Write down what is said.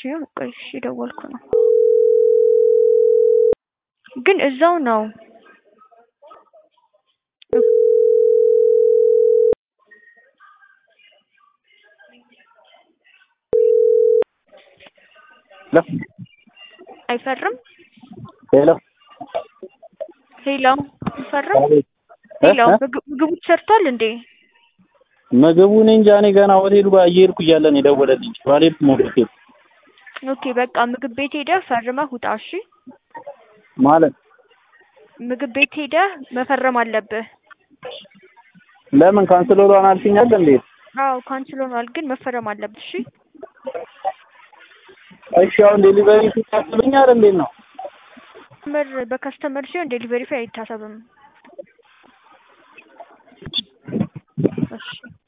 ቆይ እሺ ደወልኩ ነው ግን እዛው ነው ሄሎ አይፈርም ሄሎ ሄሎ አይፈርም አቤት ሄሎ እ? ምግብ- ምግቡ ተሰርቷል እንዴ ምግቡ እኔ እንጃ እኔ ገና ሆቴሉ ጋር እየሄድኩ እያለ ነው የደወለልኝ ባልሄድኩም ወደ ሆቴል ኦኬ በቃ ምግብ ቤት ሄደህ ፈርመህ ውጣ እሺ ማለት ምግብ ቤት ሄደህ መፈረም አለብህ ለምን ካንስል ሆኗል አልሽኛል እንዴ አዎ ካንስል ሆኗል ግን መፈረም አለብህ እሺ እሺ አሁን ዴሊቨሪ ሲታስብኛል እንዴት ነው ምር በከስተመር ሲሆን ዴሊቨሪ ፊ አይታሰብም እሺ